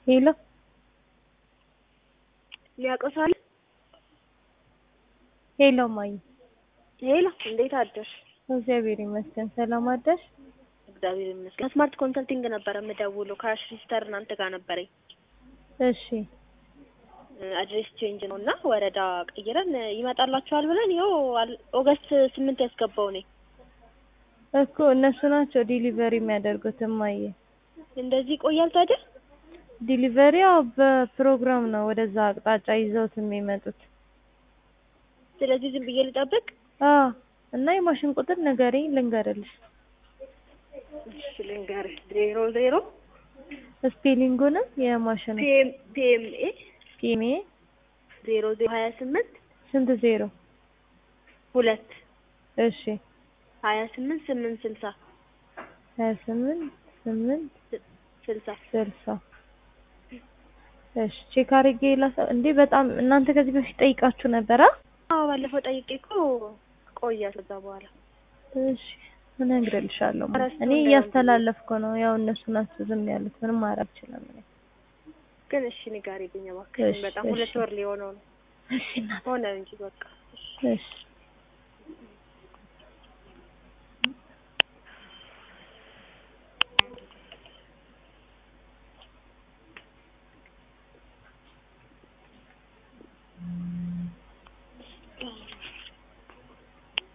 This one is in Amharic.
ሄሎ ሊያቆሳል ሄሎ ማይ ሄሎ፣ እንዴት አደርሽ? እግዚአብሔር ይመስገን። ሰላም አደርሽ? እግዚአብሔር ይመስገን። ስማርት ኮንሰልቲንግ ነበረ የምደውለው ካሽ ሪጅስተር እናንተ ጋር ነበረኝ። እሺ አድሬስ ቼንጅ ነው እና ወረዳ ቀይረን ይመጣላችኋል ብለን ይኸው አል- ኦገስት ስምንት ያስገባው ነኝ። እኮ እነሱ ናቸው ዲሊቨሪ የሚያደርጉት እማዬ። እንደዚህ ይቆያል ታዲያ? ዲሊቨሪ ያው በፕሮግራም ነው ወደዛ አቅጣጫ ይዘውት የሚመጡት። ስለዚህ ዝም ብዬ ልጠብቅ? አዎ እና የማሽን ቁጥር ንገሪኝ ልንገርልሽ። እሺ ልንገርሽ፣ ዜሮ ዜሮ ስፔሊንጉንም የማሽን ፒኤም ፒኤምኤ ፒሜ ዜሮ ዜሮ ሀያ ስምንት ስንት ዜሮ? ሁለት እሺ ሀያ ስምንት ስምንት ስልሳ ሀያ ስምንት ስምንት ስልሳ ስልሳ እሺ ቼክ አድርጌ ላሳ እንዴ በጣም እናንተ ከዚህ በፊት ጠይቃችሁ ነበር? አ? አዎ ባለፈው ጠይቄ እኮ ቆያ ከዛ በኋላ እሺ እነግርልሻለሁ። እረስቶ እኔ እንዳይሆን እያስተላለፍኩ ነው። ያው እነሱ ናቸው ዝም ያሉት። ምንም ማድረግ አልችልም እኔ። ግን እሺ ንገሪልኝ እባክሽን። እሺ፣ በጣም እሺ። ሁለት ወር ሊሆነው ነው እሺ እናት ሆነ እንጂ በቃ እሺ